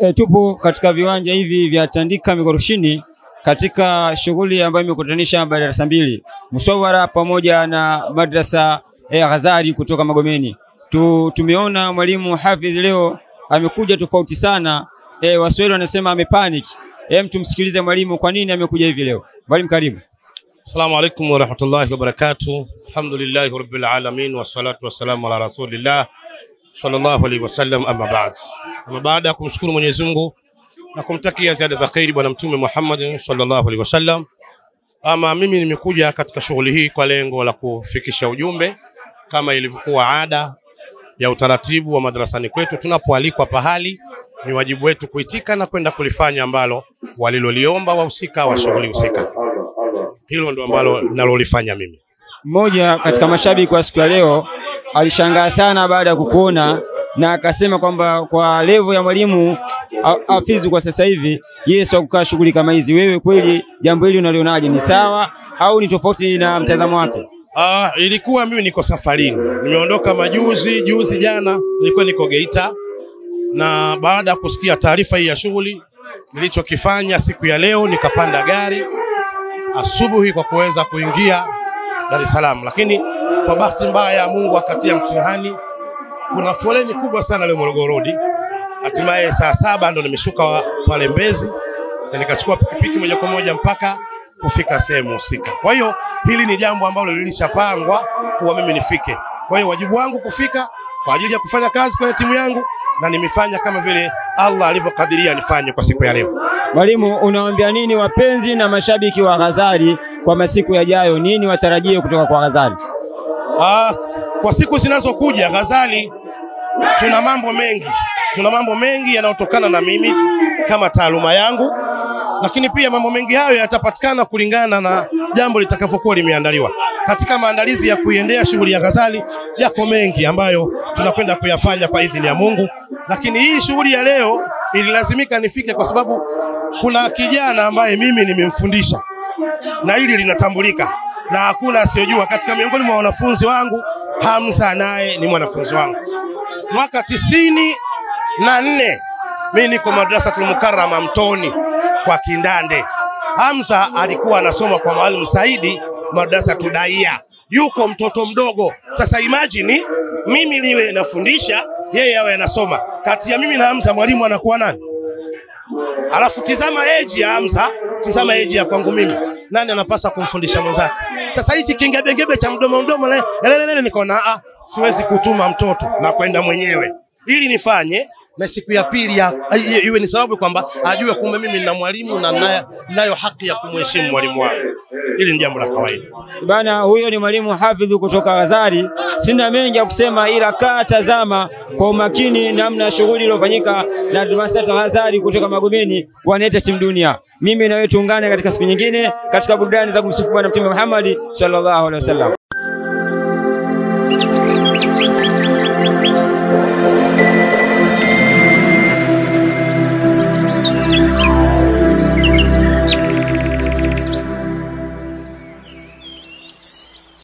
E, tupo katika viwanja hivi vya Tandika Mikoroshini katika shughuli ambayo imekutanisha madarasa mbili Musawara pamoja na madrasa e, Ghazali kutoka Magomeni. Tu, tumeona mwalimu Hafidh leo amekuja tofauti sana. E, Waswahili wanasema amepanic. Hem, tumsikilize mwalimu kwa nini amekuja hivi leo. Mwalimu karibu. Assalamu alaikum warahmatullahi wabarakatuh. Alhamdulillahi rabbil alamin wassalatu wassalamu ala rasulillah sallallahu alaihi wasallam, amma ba'd. Ama baada ya kumshukuru Mwenyezi Mungu na kumtakia ziada za khairi Bwana Mtume Muhammad sallallahu alaihi wasallam, ama mimi nimekuja katika shughuli hii kwa lengo la kufikisha ujumbe kama ilivyokuwa ada ya utaratibu wa madrasani kwetu. Tunapoalikwa pahali, ni wajibu wetu kuitika na kwenda kulifanya ambalo waliloliomba wahusika wa shughuli husika. Hilo ndo ambalo nalolifanya mimi. Mmoja katika mashabiki wa siku ya leo alishangaa sana baada ya kukuona na akasema kwamba kwa levo ya mwalimu Hafidh kwa sasa hivi yeye sio kukaa shughuli kama hizi. Wewe kweli jambo hili unalionaje, ni sawa au ni tofauti na mtazamo wake? Ah, ilikuwa mimi niko safarini, nimeondoka majuzi juzi, jana nilikuwa niko Geita, na baada ya kusikia taarifa hii ya shughuli, nilichokifanya siku ya leo nikapanda gari asubuhi kwa kuweza kuingia Dar es Salaam, lakini kwa bahati mbaya Mungu akatia mtihani, kuna foleni kubwa sana leo Morogoro Road. Hatimaye saa saba ndo nimeshuka pale Mbezi na nikachukua pikipiki moja kwa moja mpaka kufika sehemu husika. Kwa hiyo hili ni jambo ambalo lilishapangwa kuwa mimi nifike. Kwa hiyo wajibu wangu kufika kwa ajili ya kufanya kazi kwenye timu yangu, na nimefanya kama vile Allah alivyokadiria nifanye kwa siku ya leo. Mwalimu, unawaambia nini wapenzi na mashabiki wa Ghazali kwa masiku yajayo? Nini watarajie kutoka kwa Ghazali? Ah, kwa siku zinazokuja Ghazali, tuna mambo mengi, tuna mambo mengi yanayotokana na mimi kama taaluma yangu, lakini pia mambo mengi hayo yatapatikana kulingana na jambo litakavyokuwa limeandaliwa. Katika maandalizi ya kuiendea shughuli ya Ghazali yako mengi ambayo tunakwenda kuyafanya kwa idhini ya Mungu, lakini hii shughuli ya leo ililazimika nifike kwa sababu kuna kijana ambaye mimi nimemfundisha na hili linatambulika na hakuna asiyojua. Katika miongoni mwa wanafunzi wangu, Hamza naye ni mwanafunzi wangu. Mwaka tisini na nne mimi niko Madrasatul Mukarrama Mtoni kwa Kindande. Hamza alikuwa anasoma kwa Mwalimu Saidi madrasa Tudaia, yuko mtoto mdogo. Sasa imagine mimi niwe nafundisha yeye awe anasoma. Kati ya mimi na Hamza mwalimu anakuwa nani? Alafu tizama age ya Hamza, tizama age ya kwangu mimi. Nani anapasa kumfundisha mwenzake? Sasa hichi kingebegebe cha mdomo mdomo le, le, le, nikaona ah, siwezi kutuma mtoto na kwenda mwenyewe ili nifanye na siku ya pili ya, iwe ni sababu kwamba ajue kumbe mimi nina mwalimu na nayo, nayo haki ya kumheshimu mwalimu wangu. Hili ni jambo la kawaida bana. Huyo ni mwalimu Hafidh kutoka Ghazali. Sina mengi ya kusema, ila kaa tazama kwa umakini namna shughuli iliyofanyika na Madrasa Ghazali kutoka Magomeni, wanaita timu dunia. Mimi na wewe tuungane katika siku nyingine katika burudani za kumsifu Bwana Mtume Muhammad sallallahu alaihi wasallam.